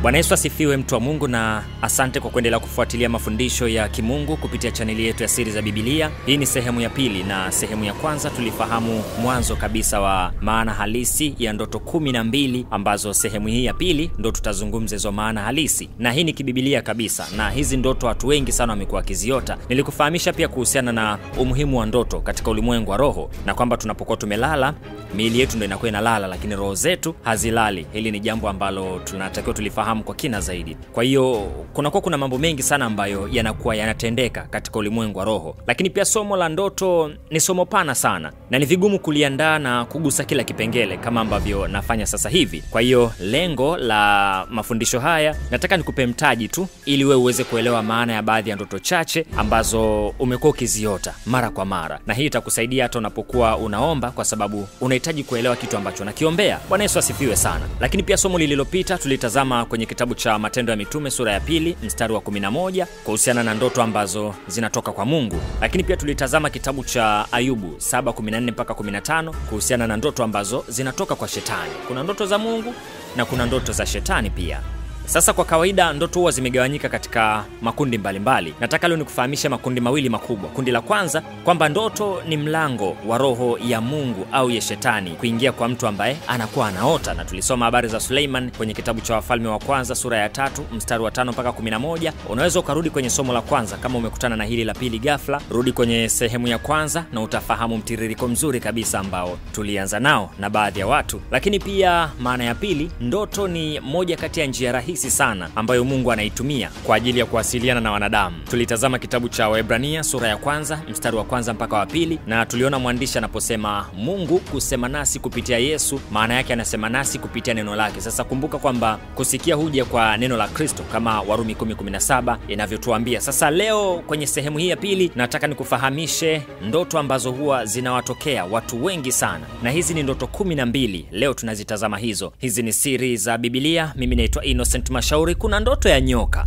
Bwana Yesu asifiwe, mtu wa Mungu, na asante kwa kuendelea kufuatilia mafundisho ya kimungu kupitia chaneli yetu ya Siri za Bibilia. Hii ni sehemu ya pili, na sehemu ya kwanza tulifahamu mwanzo kabisa wa maana halisi ya ndoto kumi na mbili ambazo sehemu hii ya pili ndo tutazungumza hizo maana halisi, na hii ni kibibilia kabisa, na hizi ndoto watu wengi sana wamekuwa wakiziota. Nilikufahamisha pia kuhusiana na umuhimu wa ndoto katika ulimwengu wa roho, na kwamba tunapokuwa tumelala miili yetu ndo inakuwa inalala, lakini roho zetu hazilali. Hili ni jambo ambalo tunatakiwa tulifahamu kwa kina zaidi. Kwa hiyo kunakuwa kuna mambo mengi sana ambayo yanakuwa yanatendeka katika ulimwengu wa roho, lakini pia somo la ndoto ni somo pana sana na ni vigumu kuliandaa na kugusa kila kipengele kama ambavyo nafanya sasa hivi. Kwa hiyo lengo la mafundisho haya, nataka nikupe mtaji tu ili wewe uweze kuelewa maana ya baadhi ya ndoto chache ambazo umekuwa ukiziota mara kwa mara, na hii itakusaidia hata unapokuwa unaomba, kwa sababu unahitaji kuelewa kitu ambacho nakiombea. Bwana Yesu asifiwe sana. Lakini pia somo lililopita tulitazama kwenye kitabu cha Matendo ya Mitume sura ya pili mstari wa 11 kuhusiana na ndoto ambazo zinatoka kwa Mungu, lakini pia tulitazama kitabu cha Ayubu 7:14 mpaka 15 kuhusiana na ndoto ambazo zinatoka kwa Shetani. Kuna ndoto za Mungu na kuna ndoto za Shetani pia. Sasa kwa kawaida ndoto huwa zimegawanyika katika makundi mbalimbali mbali. Nataka leo nikufahamishe makundi mawili makubwa. Kundi la kwanza kwamba ndoto ni mlango wa roho ya Mungu au ya Shetani kuingia kwa mtu ambaye anakuwa anaota, na tulisoma habari za Suleiman kwenye kitabu cha Wafalme wa Kwanza sura ya tatu mstari wa tano mpaka 11. Unaweza ukarudi kwenye somo la kwanza kama umekutana na hili la pili ghafla, rudi kwenye sehemu ya kwanza na utafahamu mtiririko mzuri kabisa ambao tulianza nao na baadhi ya watu. Lakini pia maana ya pili, ndoto ni moja kati ya njia rahisi rahisi sana ambayo Mungu anaitumia kwa ajili ya kuwasiliana na wanadamu. Tulitazama kitabu cha Waebrania sura ya kwanza mstari wa kwanza mpaka wa pili, na tuliona mwandishi anaposema Mungu kusema nasi kupitia Yesu, maana yake anasema nasi kupitia neno lake. Sasa kumbuka kwamba kusikia huja kwa neno la Kristo kama Warumi 10:17 inavyotuambia. Sasa leo kwenye sehemu hii ya pili nataka nikufahamishe ndoto ambazo huwa zinawatokea watu wengi sana, na hizi ni ndoto kumi na mbili. Leo tunazitazama hizo. Hizi ni siri za Bibilia. Mimi naitwa Innocent Mashauri. Kuna ndoto ya nyoka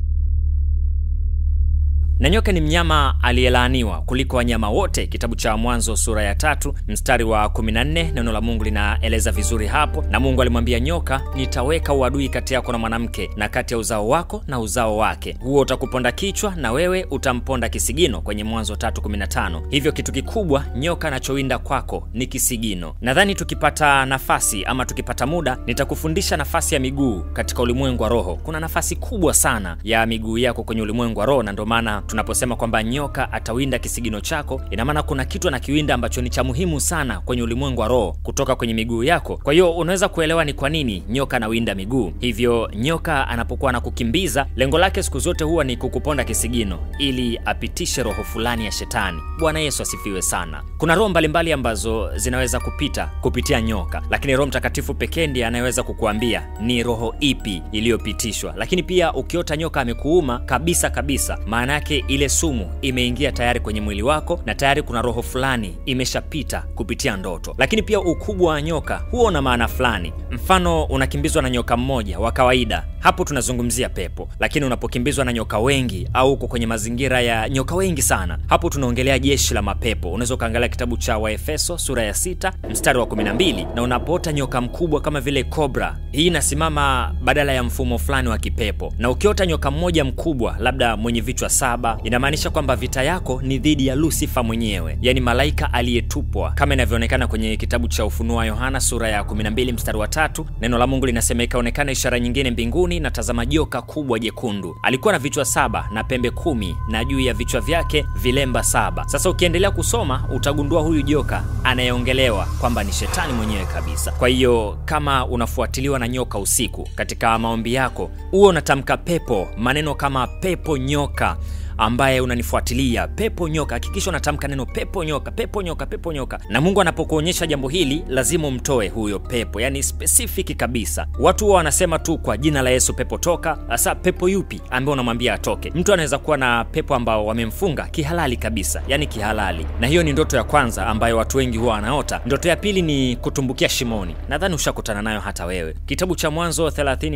na nyoka ni mnyama aliyelaaniwa kuliko wanyama wote. Kitabu cha Mwanzo sura ya tatu mstari wa 14, neno la Mungu linaeleza vizuri hapo. Na Mungu alimwambia nyoka, nitaweka uadui kati yako na mwanamke na kati ya uzao wako na uzao wake, huo utakuponda kichwa na wewe utamponda kisigino, kwenye Mwanzo 3:15. Hivyo kitu kikubwa nyoka anachowinda kwako ni kisigino. Nadhani tukipata nafasi ama tukipata muda, nitakufundisha nafasi ya miguu katika ulimwengu wa roho. Kuna nafasi kubwa sana ya miguu yako kwenye ulimwengu wa roho, na ndio maana tunaposema kwamba nyoka atawinda kisigino chako, ina maana kuna kitu anakiwinda ambacho ni cha muhimu sana kwenye ulimwengu wa roho kutoka kwenye miguu yako. Kwa hiyo unaweza kuelewa ni kwa nini nyoka anawinda miguu. Hivyo nyoka anapokuwa anakukimbiza, lengo lake siku zote huwa ni kukuponda kisigino ili apitishe roho fulani ya shetani. Bwana Yesu asifiwe sana. Kuna roho mbalimbali ambazo zinaweza kupita kupitia nyoka, lakini Roho Mtakatifu pekee ndiye anayeweza kukuambia ni roho ipi iliyopitishwa. Lakini pia ukiota nyoka amekuuma kabisa kabisa, maana yake ile sumu imeingia tayari kwenye mwili wako na tayari kuna roho fulani imeshapita kupitia ndoto. Lakini pia ukubwa wa nyoka huo una maana fulani. Mfano, unakimbizwa na nyoka mmoja wa kawaida, hapo tunazungumzia pepo. Lakini unapokimbizwa na nyoka wengi au uko kwenye mazingira ya nyoka wengi sana, hapo tunaongelea jeshi la mapepo. Unaweza ukaangalia kitabu cha Waefeso sura ya sita mstari wa 12. Na unapoota nyoka mkubwa kama vile kobra, hii inasimama badala ya mfumo fulani wa kipepo. Na ukiota nyoka mmoja mkubwa, labda mwenye vichwa saba inamaanisha kwamba vita yako ni dhidi ya Lusifa mwenyewe, yaani malaika aliyetupwa, kama inavyoonekana kwenye kitabu cha Ufunuo wa Yohana sura ya 12 mstari wa tatu. Neno la Mungu linasema ikaonekana ishara nyingine mbinguni, na tazama joka kubwa jekundu, alikuwa na vichwa saba na pembe kumi, na juu ya vichwa vyake vilemba saba. Sasa ukiendelea kusoma utagundua huyu joka anayeongelewa kwamba ni shetani mwenyewe kabisa. Kwa hiyo kama unafuatiliwa na nyoka usiku katika maombi yako, huo unatamka pepo, maneno kama pepo nyoka ambaye unanifuatilia pepo nyoka, hakikisha unatamka neno pepo nyoka, pepo nyoka, pepo nyoka. Na Mungu anapokuonyesha jambo hili, lazima umtoe huyo pepo, yani specific kabisa. Watu huwa wanasema tu kwa jina la Yesu, pepo toka. Sasa pepo yupi ambaye unamwambia atoke? Mtu anaweza kuwa na pepo ambao wamemfunga kihalali kabisa, yani kihalali, na hiyo ni ndoto ya kwanza ambayo watu wengi huwa wanaota. Ndoto ya pili ni kutumbukia shimoni, nadhani ushakutana nayo hata wewe. Kitabu cha Mwanzo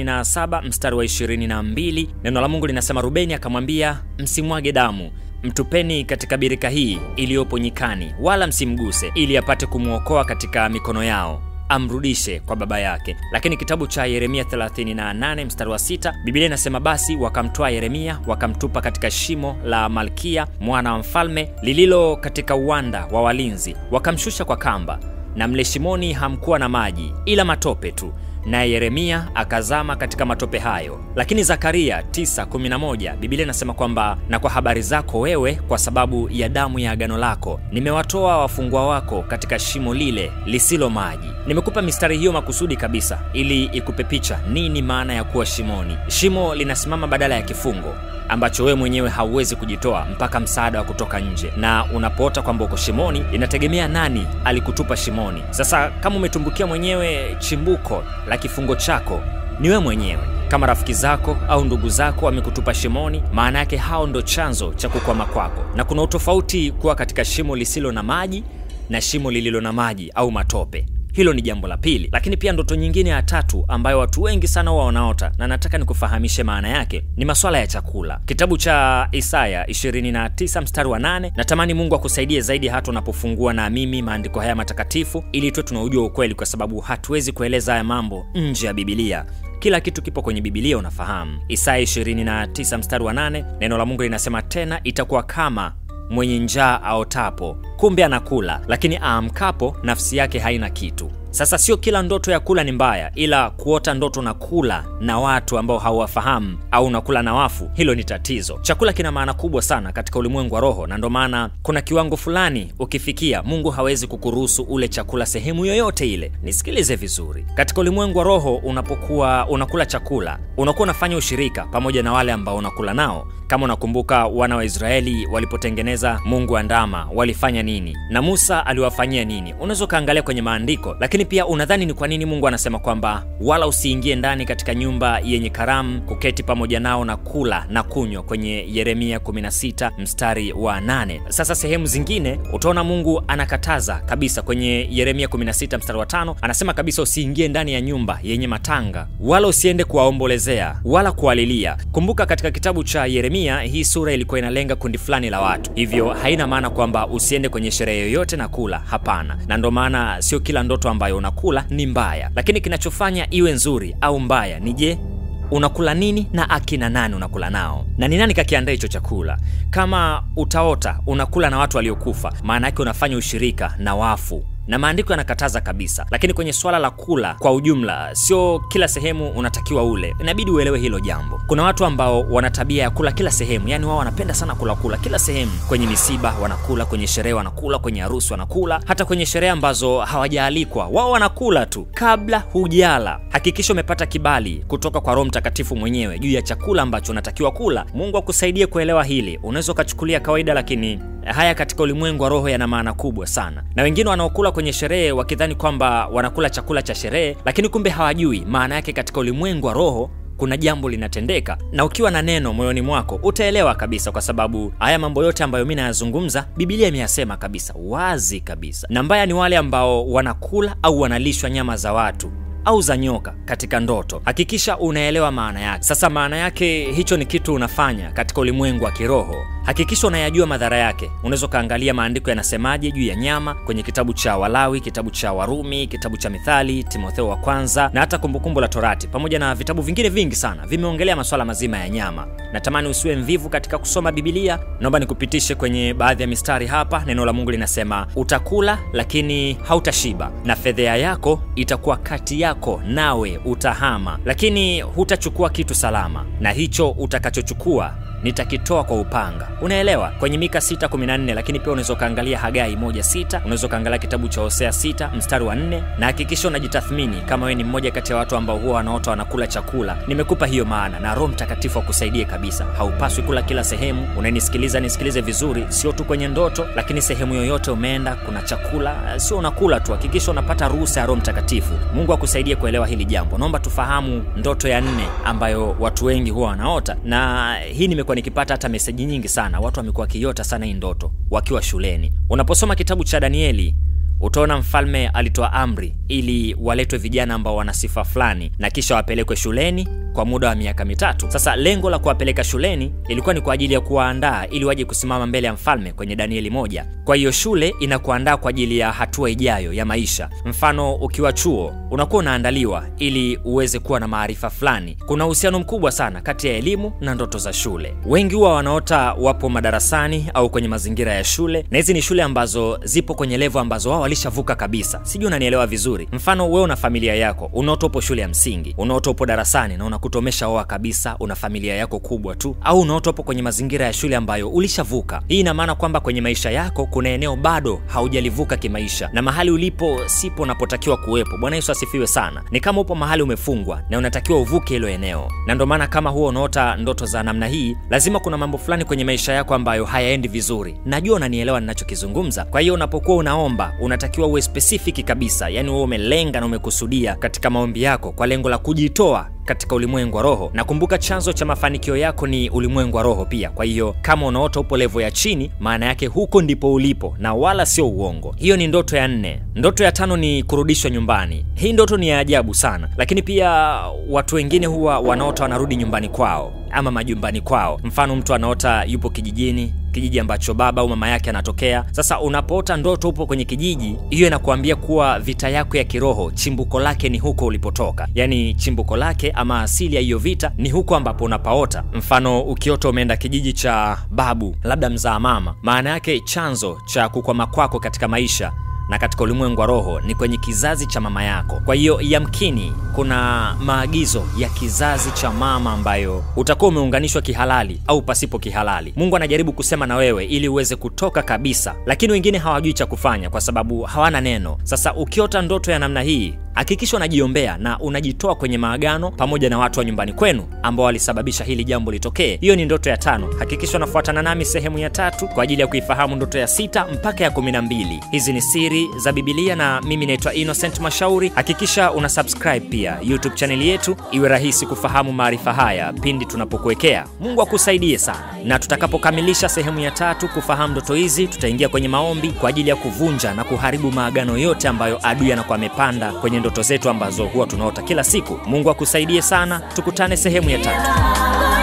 37 mstari wa 22, neno la Mungu linasema Rubeni akamwambia msimwage damu mtupeni katika birika hii iliyopo nyikani, wala msimguse, ili apate kumwokoa katika mikono yao. amrudishe kwa baba yake. Lakini kitabu cha Yeremia 38 mstari wa sita Biblia inasema basi wakamtoa Yeremia wakamtupa katika shimo la Malkia mwana wa mfalme lililo katika uwanda wa walinzi, wakamshusha kwa kamba, na mle shimoni hamkuwa na maji ila matope tu naye Yeremia akazama katika matope hayo. Lakini Zakaria 9:11 Biblia inasema kwamba na kwa habari zako wewe, kwa sababu ya damu ya agano lako, nimewatoa wafungwa wako katika shimo lile lisilo maji. Nimekupa mistari hiyo makusudi kabisa, ili ikupe picha nini maana ya kuwa shimoni. Shimo linasimama badala ya kifungo ambacho wewe mwenyewe hauwezi kujitoa mpaka msaada wa kutoka nje, na unapoota kwamba uko shimoni, inategemea nani alikutupa shimoni. Sasa kama umetumbukia mwenyewe, chimbuko la kifungo chako ni wewe mwenyewe. Kama rafiki zako au ndugu zako wamekutupa shimoni, maana yake hao ndo chanzo cha kukwama kwako, na kuna utofauti kuwa katika shimo lisilo na maji na shimo lililo na maji au matope. Hilo ni jambo la pili, lakini pia ndoto nyingine ya tatu ambayo watu wengi sana huwa wanaota na nataka nikufahamishe maana yake ni maswala ya chakula. Kitabu cha Isaya 29 mstari wa 8. Natamani Mungu akusaidie zaidi hata unapofungua na mimi maandiko haya matakatifu, ili tuwe tunaujua ukweli, kwa sababu hatuwezi kueleza haya mambo nje ya Bibilia. Kila kitu kipo kwenye Bibilia, unafahamu. Isaya 29 mstari wa 8, neno la Mungu linasema tena, itakuwa kama mwenye njaa aotapo, kumbe anakula, lakini aamkapo nafsi yake haina kitu. Sasa sio kila ndoto ya kula ni mbaya, ila kuota ndoto na kula na watu ambao hauwafahamu au unakula na wafu, hilo ni tatizo. Chakula kina maana kubwa sana katika ulimwengu wa roho, na ndo maana kuna kiwango fulani ukifikia, Mungu hawezi kukuruhusu ule chakula sehemu yoyote ile. Nisikilize vizuri, katika ulimwengu wa roho, unapokuwa unakula chakula, unakuwa unafanya ushirika pamoja na wale ambao unakula nao. Kama unakumbuka wana wa Israeli walipotengeneza mungu wa ndama walifanya nini, na Musa aliwafanyia nini? Unaweza ukaangalia kwenye maandiko, lakini pia unadhani ni kwa nini Mungu anasema kwamba wala usiingie ndani katika nyumba yenye karamu kuketi pamoja nao na kula na kunywa, kwenye Yeremia 16 mstari wa 8. Sasa sehemu zingine utaona Mungu anakataza kabisa. Kwenye Yeremia 16 mstari wa 5 anasema kabisa usiingie ndani ya nyumba yenye matanga, wala usiende kuwaombolezea wala kuwalilia. Kumbuka katika kitabu cha Yeremia hii sura ilikuwa inalenga kundi fulani la watu, hivyo haina maana kwamba usiende kwenye sherehe yoyote na kula. Hapana, na ndo maana sio kila ndoto ambayo unakula ni mbaya, lakini kinachofanya iwe nzuri au mbaya ni je, unakula nini na akina nani unakula nao, na ni nani kakiandaa hicho chakula. Kama utaota unakula na watu waliokufa, maana yake unafanya ushirika na wafu na maandiko yanakataza kabisa. Lakini kwenye swala la kula kwa ujumla, sio kila sehemu unatakiwa ule, inabidi uelewe hilo jambo. Kuna watu ambao wana tabia ya kula kila sehemu, yani wao wanapenda sana kula kula kila sehemu. Kwenye misiba wanakula, kwenye sherehe wanakula, kwenye harusi wanakula, hata kwenye sherehe ambazo hawajaalikwa wao wanakula tu. Kabla hujala, hakikisha umepata kibali kutoka kwa Roho Mtakatifu mwenyewe juu ya chakula ambacho unatakiwa kula. Mungu akusaidie kuelewa hili. Unaweza ukachukulia kawaida, lakini haya katika ulimwengu wa roho yana maana kubwa sana, na wengine wanaokula kwenye sherehe wakidhani kwamba wanakula chakula cha sherehe, lakini kumbe hawajui maana yake. Katika ulimwengu wa roho kuna jambo linatendeka, na ukiwa na neno moyoni mwako utaelewa kabisa, kwa sababu haya mambo yote ambayo mi nayazungumza Biblia imeyasema kabisa wazi kabisa. Na mbaya ni wale ambao wanakula au wanalishwa nyama za watu au za nyoka katika ndoto. Hakikisha unaelewa maana yake. Sasa maana yake, hicho ni kitu unafanya katika ulimwengu wa kiroho. Hakikisha unayajua madhara yake. Unaweza ukaangalia maandiko yanasemaje juu ya nyama kwenye kitabu cha Walawi, kitabu cha Warumi, kitabu cha Mithali, Timotheo wa kwanza na hata Kumbukumbu la Torati, pamoja na vitabu vingine vingi sana vimeongelea masuala mazima ya nyama. Natamani usiwe mvivu katika kusoma Bibilia. Naomba nikupitishe kwenye baadhi ya mistari hapa. Neno la Mungu linasema, utakula lakini hautashiba, na fedhea yako itakuwa kati yako, nawe utahama, lakini hutachukua kitu salama, na hicho utakachochukua nitakitoa kwa upanga. Unaelewa, kwenye Mika 6:14. Lakini pia unaweza ukaangalia Hagai 1:6, unaweza ukaangalia kitabu cha Hosea 6 mstari wa 4, na hakikisha unajitathmini kama wewe ni mmoja kati ya watu ambao huwa wanaota wanakula chakula. Nimekupa hiyo maana, na Roho Mtakatifu akusaidie kabisa. Haupaswi kula kila sehemu. Unanisikiliza, nisikilize vizuri, sio tu kwenye ndoto, lakini sehemu yoyote umeenda, kuna chakula, sio unakula tu. Hakikisha unapata ruhusa ya Roho Mtakatifu. Mungu akusaidie kuelewa hili jambo. Naomba tufahamu ndoto ya nne ambayo watu wengi huwa wanaota, na hii nime nikipata hata meseji nyingi sana, watu wamekuwa wakiota sana hii ndoto wakiwa shuleni. Unaposoma kitabu cha Danieli utaona mfalme alitoa amri ili waletwe vijana ambao wana sifa fulani na kisha wapelekwe shuleni kwa muda wa miaka mitatu. Sasa lengo la kuwapeleka shuleni ilikuwa ni kwa ajili ya kuwaandaa ili waje kusimama mbele ya mfalme kwenye Danieli moja. Kwa hiyo shule inakuandaa kwa ajili ya hatua ijayo ya maisha. Mfano, ukiwa chuo unakuwa unaandaliwa ili uweze kuwa na maarifa fulani. Kuna uhusiano mkubwa sana kati ya elimu na ndoto za shule. Wengi huwa wanaota wapo madarasani au kwenye mazingira ya shule, na hizi ni shule ambazo zipo kwenye levo ambazo wao walishavuka kabisa. Sijui unanielewa vizuri. Mfano, wewe una familia yako, unaota upo shule ya msingi, unaota upo darasani na unakuta umeshaoa kabisa, una familia yako kubwa tu, au unaota upo kwenye mazingira ya shule ambayo ulishavuka. Hii ina maana kwamba kwenye maisha yako kuna eneo bado haujalivuka kimaisha, na mahali ulipo sipo unapotakiwa kuwepo. Bwana Yesu asifiwe sana. Ni kama upo mahali umefungwa na unatakiwa uvuke hilo eneo, na ndio maana kama huwa unaota ndoto za namna hii, lazima kuna mambo fulani kwenye maisha yako ambayo hayaendi vizuri. Najua unanielewa ninachokizungumza. Kwa hiyo unapokuwa unaomba, unatakiwa uwe specific kabisa, yani wewe umelenga na umekusudia katika maombi yako kwa lengo la kujitoa katika ulimwengu wa roho. Na kumbuka, chanzo cha mafanikio yako ni ulimwengu wa roho pia. Kwa hiyo kama unaota upo levo ya chini, maana yake huko ndipo ulipo na wala sio uongo. Hiyo ni ndoto ya nne. Ndoto ya tano ni kurudishwa nyumbani. Hii ndoto ni ya ajabu sana, lakini pia watu wengine huwa wanaota wanarudi nyumbani kwao ama majumbani kwao. Mfano, mtu anaota yupo kijijini kijiji ambacho baba au mama yake anatokea. Sasa unapoota ndoto upo kwenye kijiji, hiyo inakuambia kuwa vita yako ya kiroho chimbuko lake ni huko ulipotoka, yaani chimbuko lake ama asili ya hiyo vita ni huko ambapo unapaota. Mfano, ukiota umeenda kijiji cha babu, labda mzaa mama, maana yake chanzo cha kukwama kwako katika maisha na katika ulimwengu wa roho ni kwenye kizazi cha mama yako. Kwa hiyo yamkini kuna maagizo ya kizazi cha mama ambayo utakuwa umeunganishwa kihalali au pasipo kihalali. Mungu anajaribu kusema na wewe ili uweze kutoka kabisa, lakini wengine hawajui cha kufanya kwa sababu hawana neno. Sasa ukiota ndoto ya namna hii hakikisha unajiombea na unajitoa kwenye maagano pamoja na watu wa nyumbani kwenu ambao walisababisha hili jambo litokee. Hiyo ni ndoto ya tano. Hakikisha unafuatana nami sehemu ya tatu kwa ajili ya kuifahamu ndoto ya sita mpaka ya kumi na mbili. Hizi ni siri za Bibilia na mimi naitwa Innocent Mashauri. Hakikisha una subscribe pia YouTube chaneli yetu, iwe rahisi kufahamu maarifa haya pindi tunapokuwekea. Mungu akusaidie sana, na tutakapokamilisha sehemu ya tatu kufahamu ndoto hizi, tutaingia kwenye maombi kwa ajili ya kuvunja na kuharibu maagano yote ambayo adui anakuwa amepanda kwenye ndoto zetu ambazo huwa tunaota kila siku. Mungu akusaidie sana, tukutane sehemu ya tatu.